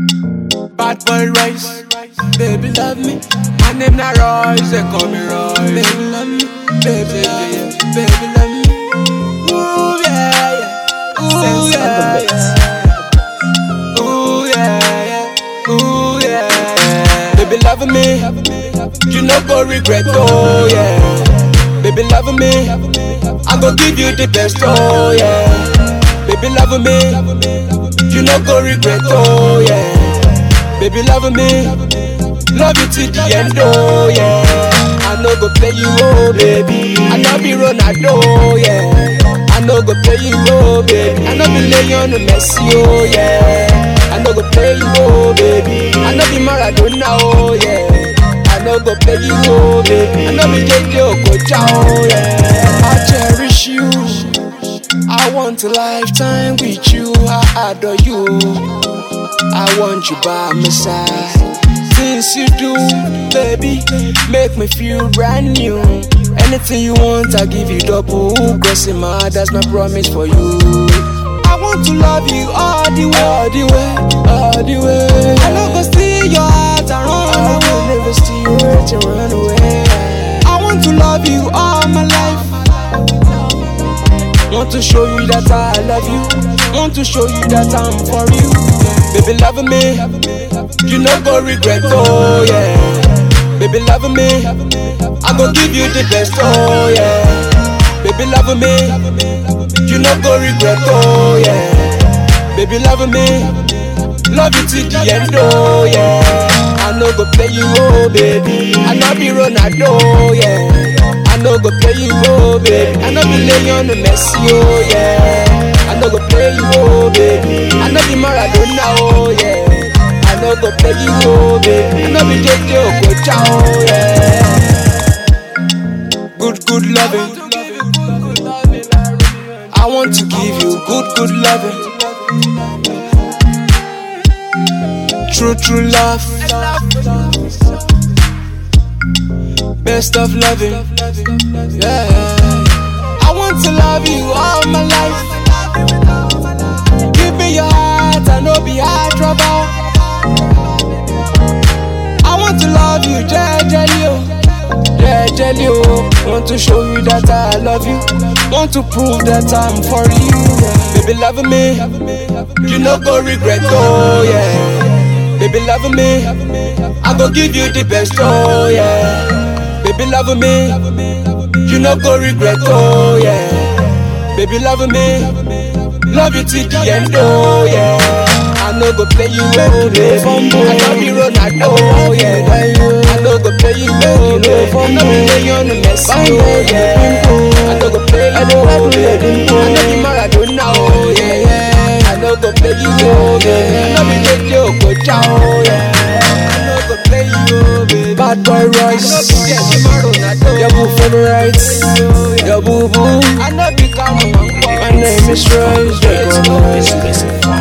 Bad boy Rice, baby love me. My name not Royce, they call me Royce. Baby love me, baby love me, baby love me. Ooh yeah, yeah. Ooh Sense on the yeah, mix. yeah. Ooh yeah, yeah. Ooh yeah. Baby love me, you no go regret oh yeah. Baby love me, I go give you the best oh yeah. Baby love me, you no go regret oh yeah. Baby love me, love you till the end oh yeah. I no go play you oh baby, I no be Ronaldo yeah. I no go play you oh baby, I no be Lionel Messi oh yeah. I no go play you oh baby, I no be Maradona oh yeah. I no go play you oh baby, I no be JJ Okocha oh yeah. I cherish you. I want a lifetime with you, I adore you. I want you by my side. Things you do, baby, make me feel brand new. Anything you want, I give you double. Crossing my heart, that's my promise for you. I want to love you all the way, all the way, all the way. I no go steal your heart and run I will never steal your heart and run away. I want to love you all my life. Want to show you that I love you. Want to show you that I'm for you. Baby, love me. You no go regret, oh yeah. Baby, love me. I go give you the best, oh yeah. Baby, love me. You no go regret, oh yeah. Baby, love me. Love you till the end, oh yeah. I no go play you, oh baby. I no be Ronaldo, yeah. I no go play you, oh baby. I no be Lionel Messi, oh yeah. I no go play you, oh baby. I no be Maradona, oh yeah. I no go play you, oh baby. I no be JJ Okocha, oh yeah. Good, good loving. I want to give you good, good loving. True, true love. Best of loving. Yeah. I want to love you all my life. Give me your heart, I know be hard trouble. I want to love you, jejely, oh. Jejely, oh. Want to show you that I love you. Want to prove that I'm for you. Baby, love me. You no go regret, oh yeah. Baby, love me. I go give you the best, oh yeah. Baby, love me. You no go regret, oh yeah. Baby, love me. Love you till the end, oh yeah. I no go play you, oh baby. I no be Ronaldo, oh yeah. I no go play you, oh baby. I no be Lionel Messi, oh yeah. I no go play you, oh baby. I no be Maradona, oh yeah. I no go play you, oh baby. I no be JJ Okocha, oh yeah. I no go play you, oh baby. Bad boy Royce. I no be Jesse Maradona, Your boo favorites. Your boo boo. I no be Kamo, My name is Royce. They call me Exclusive